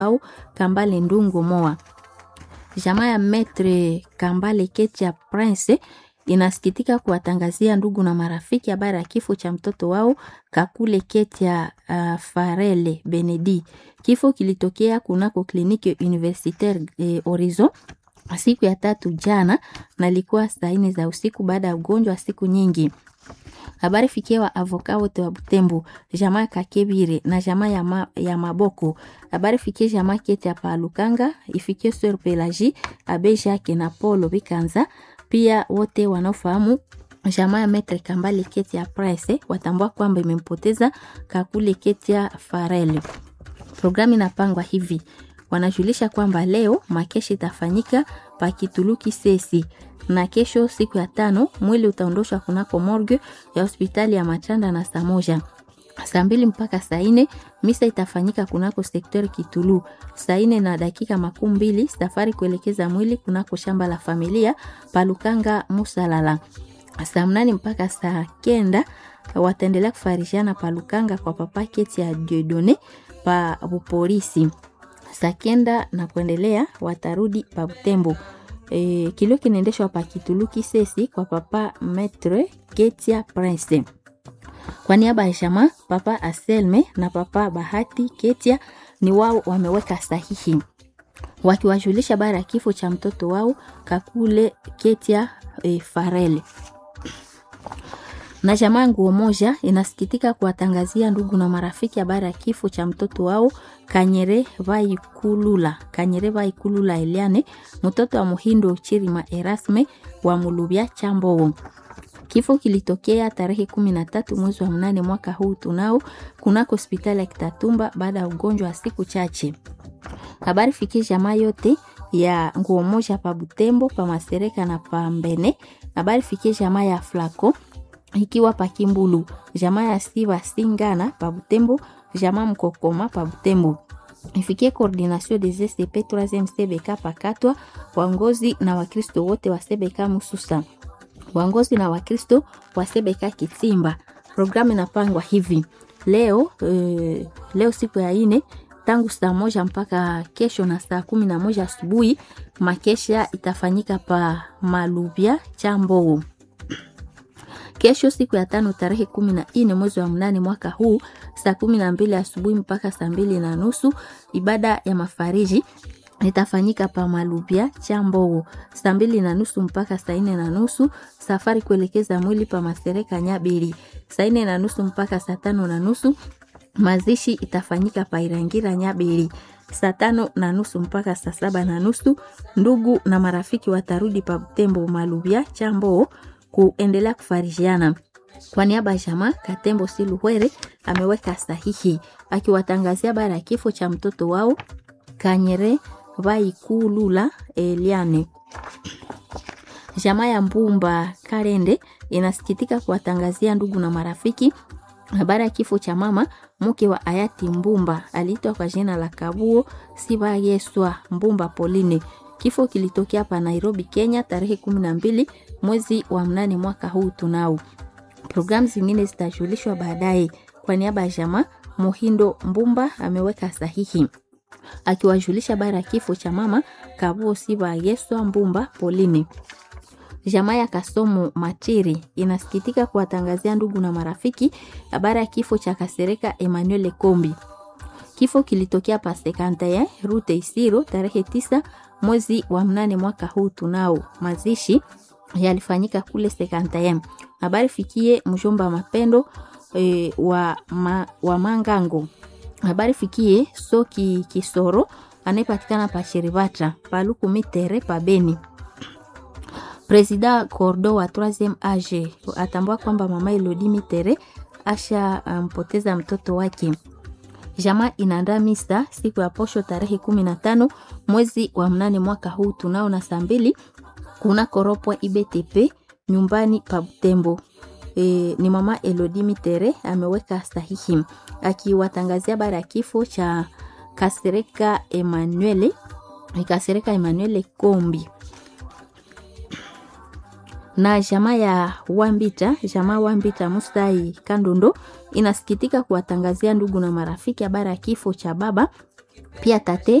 au Kambale Ndungu Moa. Jamaa ya Metre Kambale Ketia Prince inasikitika kuwatangazia ndugu na marafiki habari ya kifo cha mtoto wao Kakule Ketia uh, Farele Benedi. Kifo kilitokea kunako kliniki universitaire eh, Horizon siku ya tatu jana na ilikuwa saa nne za usiku baada ya ugonjwa wa siku nyingi. Habari fikia wa avoka wote wa Butembo, jamaa ya Kakebire na jamaa ya, ma, ya Maboko. Habari fikie jamaa kete ya Palukanga, ifikie Sœur Pelagie, Abe Jacques na Paulo Bikanza, pia wote wanaofahamu jamaa ya Metre Kambale kete ya Price watambua kwamba imempoteza Kakule kete ya Farel. Programu inapangwa hivi wanajulisha kwamba leo makeshi itafanyika pakituluki sesi na kesho siku ya tano mwili utaondoshwa kunako morgue ya hospitali ya Machanda na saa moja saa mbili mpaka saa nne misa itafanyika kunako sektori Kitulu. Saa nne na dakika makumi mbili safari kuelekeza mwili kunako shamba la familia Palukanga Musalala. Saa mnane mpaka saa kenda wataendelea kufarishiana Palukanga kwa papa keti ya Diodone pa bupolisi saa kenda na kuendelea watarudi pa Butembo. E, kilio kinaendeshwa pa Kituluki Sesi kwa papa Metre Ketia Prince. Kwa niaba ya jamaa papa Aselme na papa Bahati Ketia ni wao wameweka sahihi wakiwajulisha bara ya kifo cha mtoto wao Kakule Ketia e, Farele na jamaa nguo moja inasikitika kuwatangazia ndugu na marafiki habari ya kifo cha mtoto wao Kanyere Vaikulula, Kanyere Vaikulula Eliane, mtoto wa Muhindo Chirima Erasme wa Mulubya Chambowo. Kifo kilitokea tarehe kumi na tatu mwezi wa mnane mwaka huu tunao kunako hospitali ya Kitatumba baada ya ugonjwa wa siku chache. Habari fikie jamaa yote ya nguo moja pa Butembo, pa Masereka na pa Mbene. Habari fikie jamaa ya Flako ikiwa pa Kimbulu, jamaa ya Siva Singana pa Butembo, jamaa Mkokoma pa Butembo. Ifikie coordination des SCP 3e CBK pakatwa waongozi na Wakristo wote wa CBK Mususa, waongozi na Wakristo wa CBK Kitsimba. Programu inapangwa hivi leo e, leo siku ya ine tangu saa moja mpaka kesho na saa kumi na moja asubuhi makesha itafanyika pa Malubya Chambowo. Kesho siku ya tano tarehe kumi na nne mwezi wa mnane mwaka huu saa kumi na mbili asubuhi mpaka saa mbili na nusu ibada ya mafariji itafanyika pa Malubya Chambogo saa mbili na nusu mpaka saa nne na nusu. Safari kuelekeza mwili pa Masereka Nyabiri saa nne na nusu mpaka saa tano na nusu. Mazishi itafanyika pa Irangira Nyabiri saa tano na nusu mpaka saa saba na nusu. Ndugu na marafiki watarudi pa Butembo Malubya Chambogo kuendelea kufarijiana. Kwa niaba ya jamaa Katembo Siluhwere ameweka sahihi akiwatangazia habari ya kifo cha mtoto wao Kanyere Vaikulula Eliane. Jamaa ya Mbumba Karende inasikitika kuwatangazia ndugu na marafiki habari ya kifo cha mama mke wa hayati Mbumba aliitwa kwa jina la Kabuo Siba Yeswa Mbumba Pauline. Kifo kilitokea hapa Nairobi, Kenya tarehe kumi na mbili mwezi wa mnane mwaka huu tunao. Programu zingine zitajulishwa baadaye. Kwa niaba ya jamaa Muhindo Mbumba ameweka sahihi akiwajulisha bara ya kifo cha mama Kabuo Siba Yeswa Mbumba Pauline. Jamaa ya Kasomo Matiri inasikitika kuwatangazia ndugu na marafiki habari ya kifo cha Kasereka Emmanuel Kombi. Kifo kilitokea pa Sekantaya Rute Isiro tarehe tisa mwezi wa mnane mwaka huu tunao. Mazishi yalifanyika kule Sekantaya. Habari fikie mjomba mapendo e, wa, ma, wa Mangango. Habari fikie Soki Kisoro anayepatikana pa Shiribata Paluku Mitere pa Beni. Presida Cordo wa 3e age atambua kwamba mama Elodi Mitere asha mpoteza um, mtoto wake. Jamaa inaandaa misa siku ya posho tarehe kumi na tano mwezi wa mnane mwaka huu tunao na saa mbili kuna koropwa IBTP nyumbani pa Butembo. E, ni mama Elodi Mitere ameweka sahihi akiwatangazia bara ya kifo cha Kasereka Emmanuel Kasereka Emmanuel Kombi na jamaa ya Wambita, jamaa Wambita Mustai Kandondo inasikitika kuwatangazia ndugu na marafiki habari ya kifo cha baba Pia tate